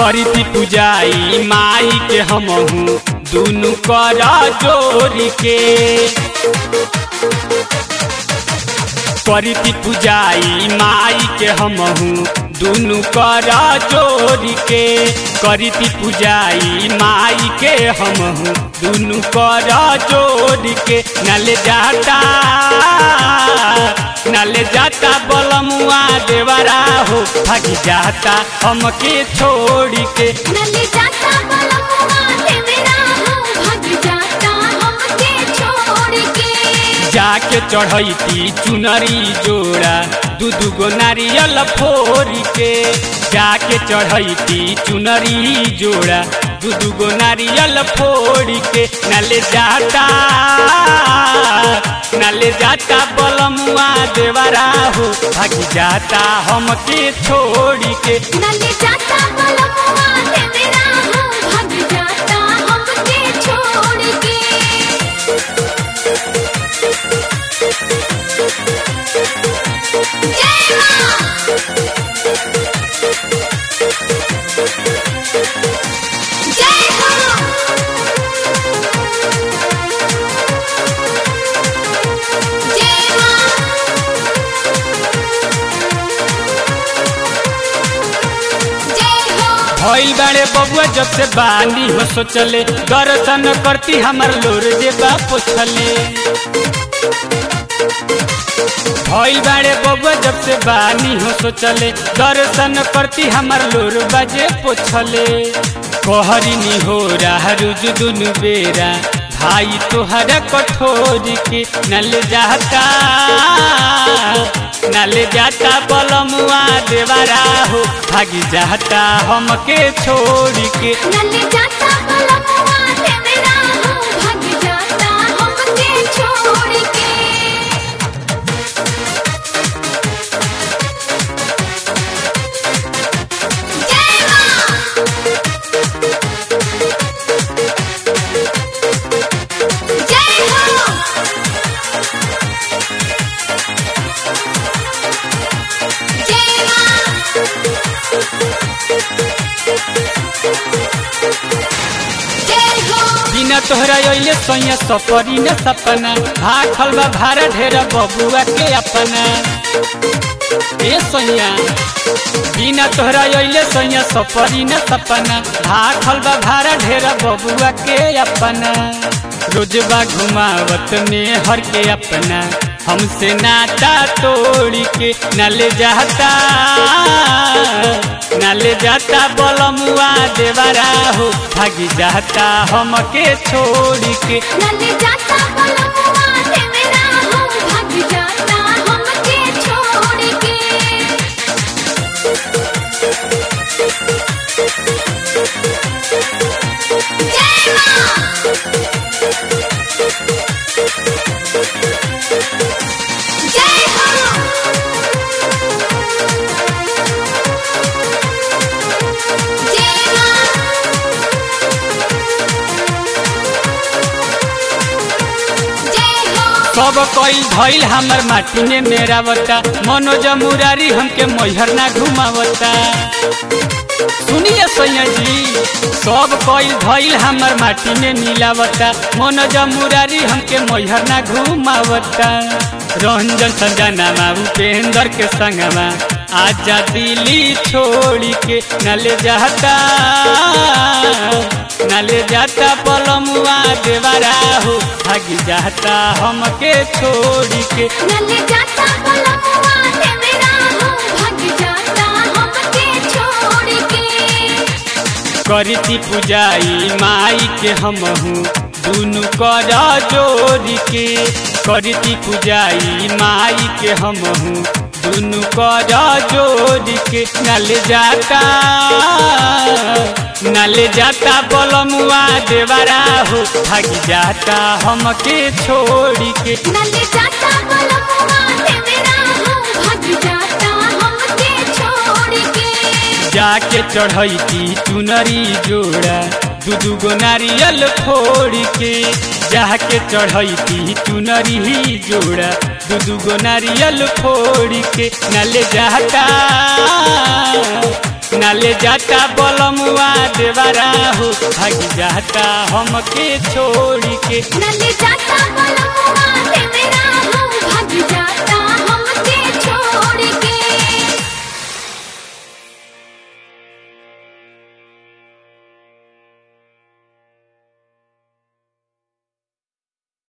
करीती पूजाई माई के हमहू दुनु कर जोरी के करीती पूजाई माई के हमहू दुनु कर जोरी के करीती पूजाई माई के हमहू दुनु कर जोरी के नले जाता नले जाता बलमुआ देवरा हो भागी जाता हमके छोड़ी के नले जाता बलमुआ देवरा हो भाग जाता हमके छोड़ के जाके चढ़ैती चुनरी जोड़ा दू दू गो नारियल फोरी के जाके चढ़ैती चुनरी जोड़ा दू दू गो नारियल फोड़ी के नले जाता नले जाता बलमुआ देवरा हो भागी जाता हमके छोड़ी के नले जाता बलमुआ देवरा हो भाग जाता हमके छोड़ के जय मां जय हो जय मां जय हो भइल बाड़े बबुआ जब से बानी हो सोचले दर्शन करती हमर लोर जे बाप छले भइल बाड़े बबुआ जब से बानी हो सोचले दर्शन करती हमर लोर बजे पोछले कहरिनी हो रहा रुज दुनु बेरा भाई तोहरा कठोर के नल जाता नल जाता बलमुआ देवरा हो भागी जाता हमके छोड़ के नले जाता बलमुआ देवरा हो भाग जाता हमके छोड़ के जय मां जय हो जय मां जय हो बिना तोहरा अइले सैया सपरी न सपना भाखल बा भारा ढेर बबुआ के अपना ए सैया बिना तोहरा अइले सैया सपरी न सपना भाखल बा भारा ढेर बबुआ के अपना रोजबा घुमावत में हर के अपना हमसे नाता तोड़ के न ले जाता न ले जाता बलमुआ देवरा हो भागी जाता हमके छोड़ के नले जाता बलमुआ देवरा हो भाग जाता हमके छोड़ के जय मां जय हो जय मां जय हो सब कोई भइल हमर माटी में मेरा बता मनोज मुरारी हमके मैहर ना घुमावता सुनिए सैया जी सब कोई भइल हमर माटी में मिलावता मनोज मुरारी हमके मैहर ना घुमावता रंजन संजना उपेंद्र के संगमा आजा दिल्ली छोड़ी के न ले जाता न ले जाता पलमुआ देवरा हो भागी जाता हमके छोड़ी के नले जाता बलमुआ देवरा हो भाग जाता हमके छोड़ के करती पूजाई माई के हमहू दुनु कर जोड़ी के करती पूजाई माई के हमहू दुनु कर जोड़ी के नल जाता नल जाता बलमुआ देवरा हो भागी जाता हमके छोड़ी के नले जाता बलमुआ देवरा हो भाग जाता हमके छोड़ के जाके चढ़ैती चुनरी जोड़ा दू दू गो नारियल फोड़ के जाके चढ़ैती चुनरी जोड़ा दू दू गो नारियल फोड़ के नल जाता नाले जाता बलमुआ देवरा हो भाग जाता हमके छोड़ के नले जाता बलमुआ ते मेरा हो